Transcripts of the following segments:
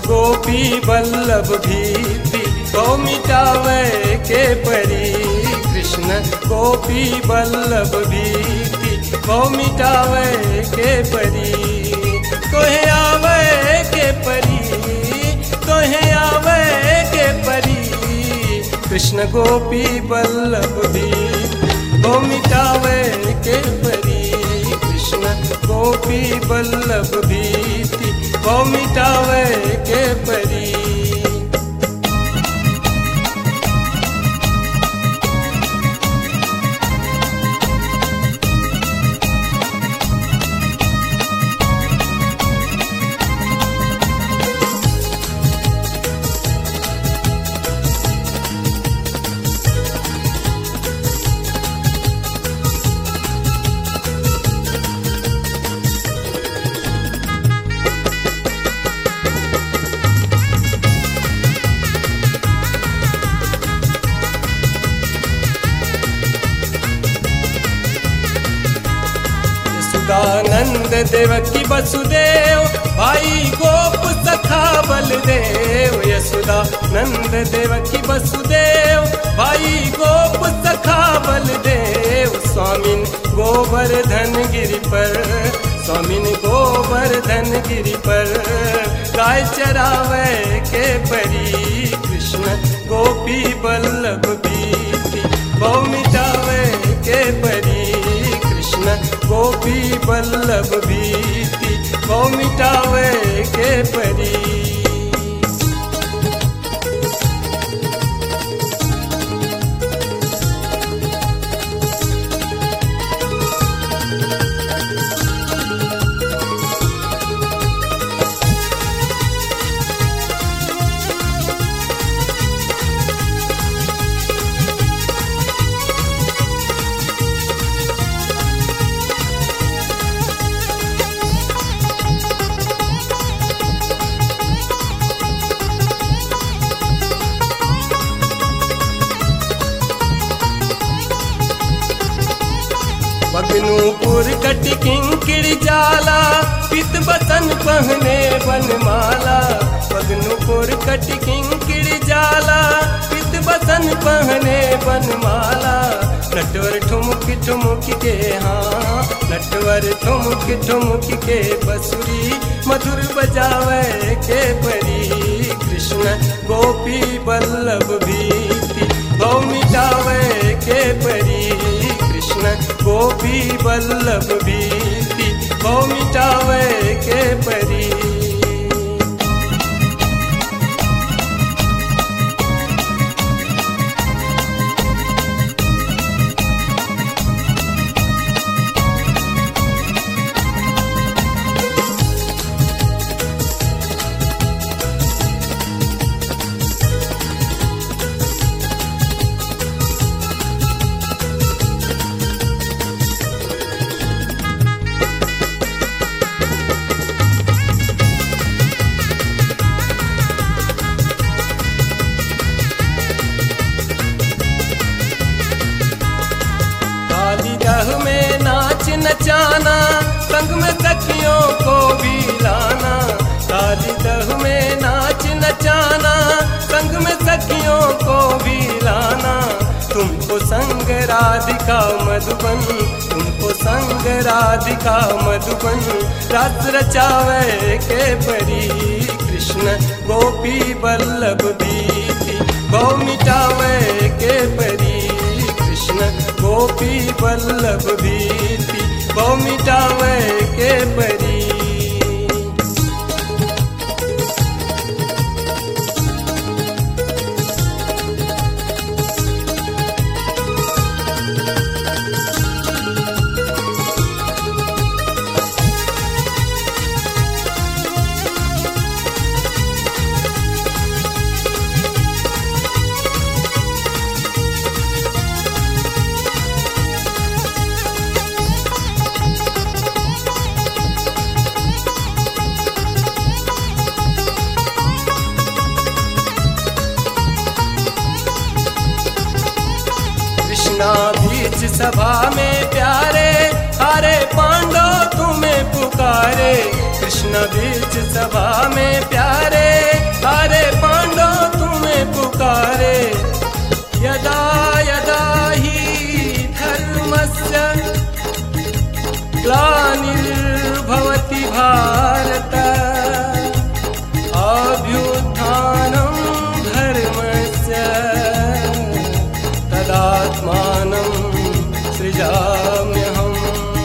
गोपी बल्लभ भीति को मिटावे के परी कृष्ण गोपी बल्लभ भीति को मिटावे के परी कोहे आवे के परी कोहे आवे के परी कृष्ण गोपी बल्लभ भीति को मिटावे के परी कृष्ण गोपी बल्लभ भीति को मिटावे के परी सुदानंद देवकी वसुदेव भाई गोप सखा बलदेव यशुदा नंद देवकी वसुदेव भाई गोप सखा बलदेव स्वामिन गोवर्धन गिरि पर स्वामिन गोवर्धन गिरि पर गाय चरावे के परी कृष्ण गोपी बल्लभ बीती गौ मिटावे के परी कृष्ण गोपी बल्लभ भीति को मिटावे के परी बगनूपुर कट किंकिर जाला पित बसन पहने बनमाला बगनूपुर कट किंकिर जाला पित बसन पहने बनमाला नटवर ठुमुक ठुमुक के हाँ नटवर ठुमुक ठुमुक के बसुरी मधुर बजावे के परी कृष्ण गोपी बल्लभ भीति गौ मिटावे के परी कृष्ण गोपी बल्लभ भीति गौ मिटावे के परी काली दह में नाच नचाना संग में सखियों को भी लाना काली दह में नाच नचाना संग में सखियों को भी लाना तुमको संग राधिका मधुबन तुमको संग राधिका मधुबन रात रचावे के परी कृष्ण गोपी बल्लभ बीती गौ मिटावे के परी कृष्ण गोपी बल्लभ भीति गौ मिटावे के परी कृष्णा बीच बीच सभा में प्यारे हरे पांडो तुम्हें पुकारे कृष्ण बीच सभा में प्यारे हरे पांडो तुम्हें पुकारे यदा यदा ही धर्मस्य ग्लानिर्भवति भारत अभ्युत्थानं धर्मस्य तदात्मानं सृजाम्यहम्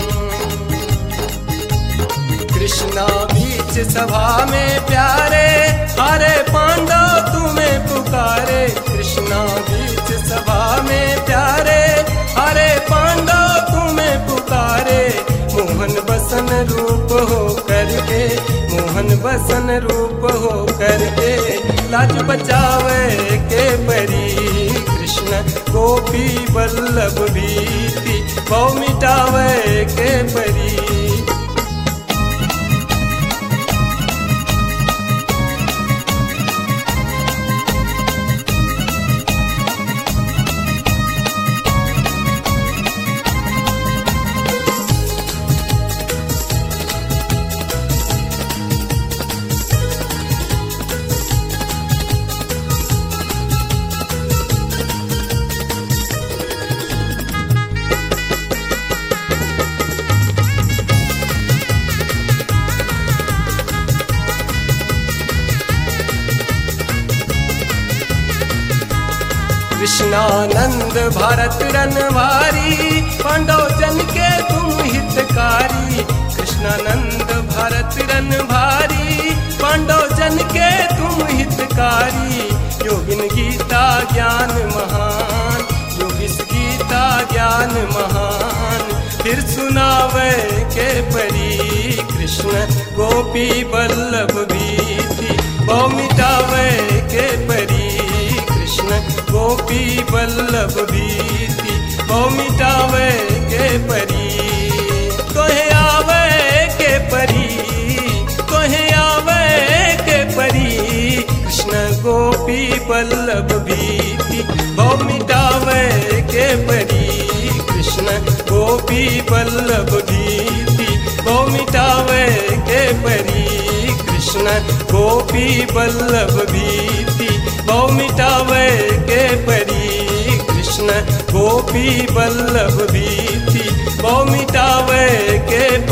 कृष्णा बीच सभा में प्यारे हरे पांडव तुम्हें पुकारे कृष्णा बीच सभा में प्यारे हरे पांडव तुम्हें पुकारे मोहन बसन रूप हो करके मोहन बसन रूप हो करके लाज बचावे के परी कृष्ण गोपी बल्लभ भीति बहु मिटावे के परी कृष्णानंद भारत रनवारी पांडव जन के तुम हितकारी कृष्णानंद भारत रनवारी पांडव जन के तुम हितकारी योगिन गीता ज्ञान महान योगिस गीता ज्ञान महान फिर सुनावे के परी कृष्ण गोपी बल्लभ भीति बहु मिटावे के परी कृष्ण गोपी बल्लभ भीति बहु मिटावे के परी कोहे आवे के परी कोहे आवे के परी कृष्ण गोपी बल्लभ भीति बहु मिटावे के परी कृष्ण गोपी बल्लभ भीति बहु मिटावे के परी कृष्ण गोपी बल्लभ भीति बहु मिटावे के परी कृष्ण गोपी बल्लभ भीति बहु मिटावे के